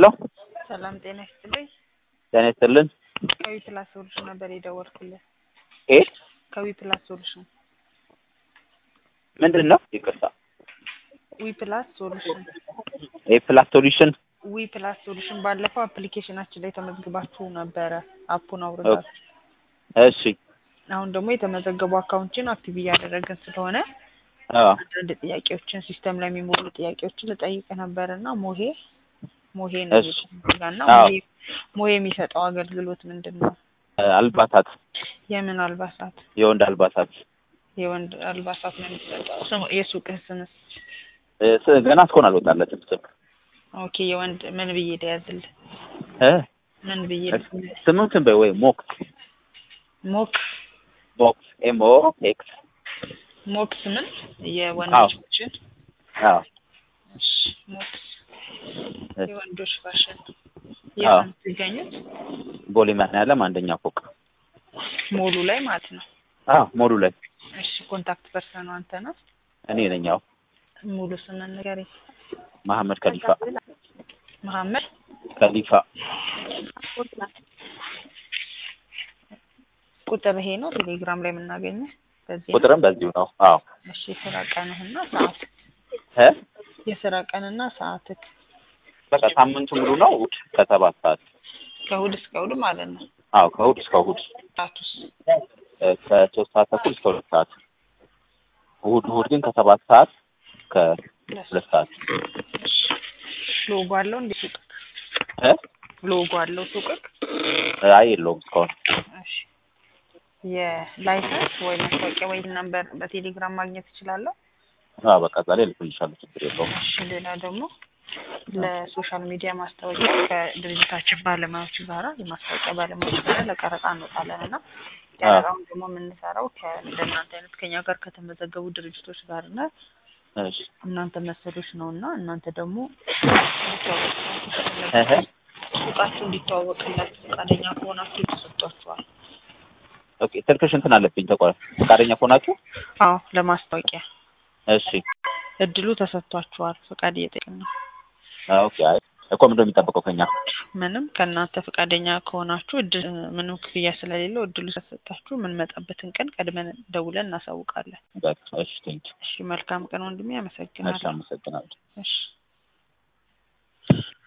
ሄሎ ሰላም ጤና ይስጥልኝ። ጤና ይስጥልን። ከዊ ፕላስ ሶሉሽን ነበር የደወልኩልህ። ኤ ከዊ ፕላስ ሶሉሽን ምንድን ነው? ይቅርታ። ዊ ፕላስ ሶሉሽን ኤ ፕላስ ሶሉሽን ዊ ፕላስ ሶሉሽን ባለፈው አፕሊኬሽናችን ላይ ተመዝግባችሁ ነበረ። አፑን አውርዳችሁ እሺ። አሁን ደግሞ የተመዘገቡ አካውንችን አክቲቭ እያደረግን ስለሆነ አዎ አንዳንድ ጥያቄዎችን ሲስተም ላይ የሚሞሉ ጥያቄዎችን ልጠይቅ ነበር እና ሞሄ ሞሄ ነው እሺ። እና አዎ። ሞሄ ሞሄ የሚሰጠው አገልግሎት ምንድን ነው? አልባሳት፣ የምን አልባሳት? የወንድ አልባሳት የወንድ አልባሳት ነው የሚሰጠው። ስሙ- የሱቅህ ስምስ? እ፣ ስ- ገና እስካሁን አልወጣለትም ስም ኦኬ የወንድ ምን ብዬ ልያዝልህ? እ፣ ምን ብዬ ልያዝልህ? ስሙን ስም በይ ወይ ሞክስ ሞክ ሞክስ ኤም ኦ ኤክስ ሞክስ ምን የወንዶችን አዎ እሺ፣ ሞክስ እሺ። የወንዶች ፋሽን አዎ። የት ነው የምትገኙት? ቦሌ መድኃኒዓለም አንደኛ ፎቅ ሞሉ ላይ ማለት ነው። አዎ ሞሉ ላይ እሺ ኮንታክት ፐርሰኑ አንተ ነህ? እኔ ነኝ። አዎ ሙሉ ስምን ንገረኝ። መሐመድ ከሊፋ መሐመድ ከሊፋ ቁጥር ይሄ ነው ቴሌግራም ላይ የምናገኘው በዚህ ነው? ቁጥርም በዚሁ ነው። አዎ እሺ የስራ ቀንህና ሰዓት እ የስራ ቀንና ሰዓትክ በቃ ሳምንቱ ሙሉ ነው። እሑድ ከሰባት ሰዓት ከእሑድ እስከ እሑድ ማለት ነው። አዎ ከእሑድ እስከ እሑድ ሰዓቱስ እ፣ ከሶስት ሰዓት ተኩል እስከ ሁለት ሰዓት እሑድ እሑድ ግን ከሰባት ሰዓት ከሁለት ሰዓት እሺ ሎጎ አለው እንዴ ሱቅክ? እ ሎጎ አለው ሱቅክ? አይ የለውም እስካሁን እሺ የላይሰንስ ወይ ማስታወቂያ ወይ ነምበር በቴሌግራም ማግኘት እችላለሁ? አዎ በቃ ዛሬ ልኩልሻለሁ ችግር የለውም እሺ ሌላ ደግሞ ለሶሻል ሚዲያ ማስታወቂያ ከድርጅታችን ባለሙያዎች ጋራ የማስታወቂያ ባለሙያዎች ጋራ ለቀረጻ እንወጣለን እና ቀረጻውን ደግሞ የምንሰራው ከእንደናንተ አይነት ከኛ ጋር ከተመዘገቡ ድርጅቶች ጋር እና እሺ እናንተ መሰሎች ነው እና እናንተ ደግሞ እህ ሱቃችሁ እንዲተዋወቅላችሁ ፈቃደኛ ከሆናችሁ ተሰጥቷችኋል። ኦኬ ስልክሽ እንትን አለብኝ ተቆረ ፈቃደኛ ከሆናችሁ አዎ ለማስታወቂያ እሺ እድሉ ተሰጥቷችኋል። ፈቃድ እየጠየቅን ነው። ኦኬ አይ እኮ ምንድን ነው የሚጠበቀው ከኛ ምንም ከእናንተ ፈቃደኛ ከሆናችሁ እድል ምንም ክፍያ ስለሌለው እድሉ ተሰጣችሁ የምንመጣበትን ቀን ቀድመን ደውለን እናሳውቃለን። በቃ እሺ ቴንክ እሺ መልካም ቀን ወንድሜ፣ እሺ አመሰግናለሁ። አመሰግናለሁ እሺ